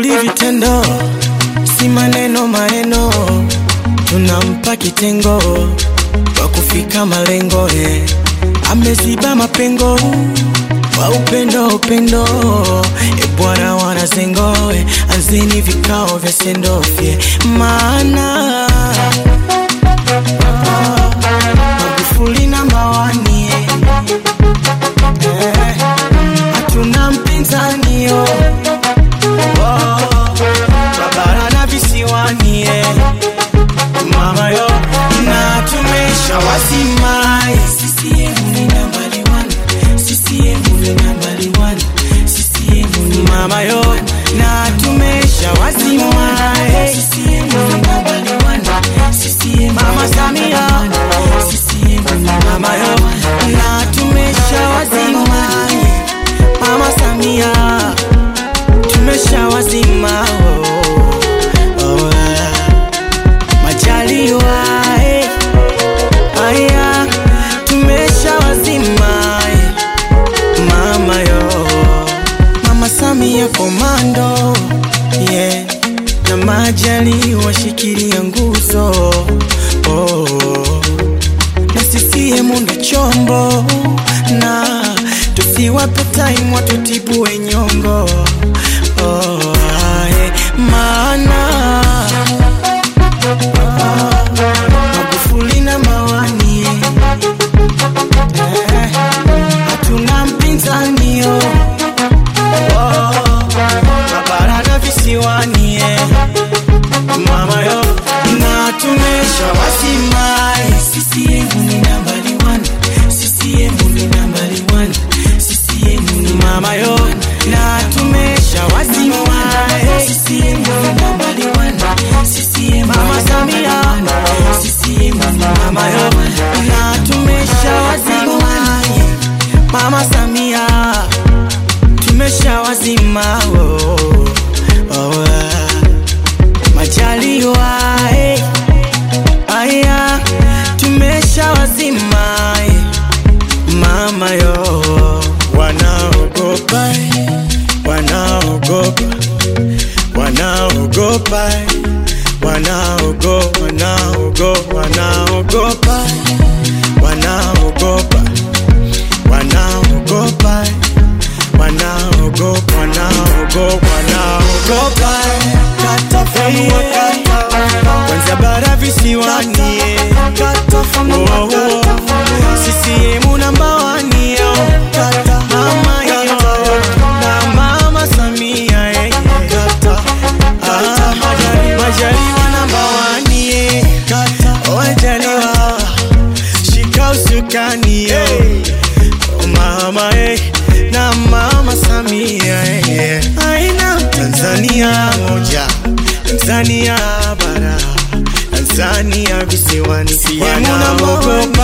Kauli vitendo, si maneno maneno, tunampa kitengo kwa kufika malengo eh. Ameziba mapengo kwa upendo upendo, e bwana wanazengo eh. Anzeni vikao vya sendofye maana Magufuli namba wani eh, hatuna mpinzani oh. Oh, Babara na visiwani eh. Mama yo na tumesha wasimai CCM ni nambari one CCM ni nambari one CCM ni mama yo na tumesha wasimai CCM ni nambari one CCM mama Samia CCM ni mama yo na tumesha wasimai mama Samia tumesha wazima oh, oh, ah. Majaliwa eh, aya tumesha wazima eh, mama yo mama Samia komando yeah, na Majaliwa shikilia nguzo oh, na CCM ndo chombo na tusiwape time watutibue nyongo oh, ae, maana Magufuli na mawani eh, hatuna mpinzani oh, oh, Mabara na visiwani eh, mama yo na tumesha wasimai CCM ni nambari one CCM ni nambari one CCM ni mama yo na tumesha wasimai CCM ni nambari one CCM mama Samia CCM ni mama yo na tumesha wasimai mama Samia tumesha wazima oh, oh, ah. Majaliwa eh, aya tumesha wazima eh, mama yo wanaogopa eh, wanaogopa wanaogopa eh, wanaogopa wanaogopa wanaogopa eh, wanaogopa wanaogopa eh, wanaogopa wanaogopa wanaogopa eh, katafanua kata kwanza bara visiwani eh, katafanua kata CCM namba wani yo mama yo na mama Samia eh, kata ah, Majaliwa namba wani eh, oh, Majaliwa shika usukani yo oh, mama eh, na mama Samia eh, aina Tanzania moja Tanzania bara Tanzania visiwani wanaogopa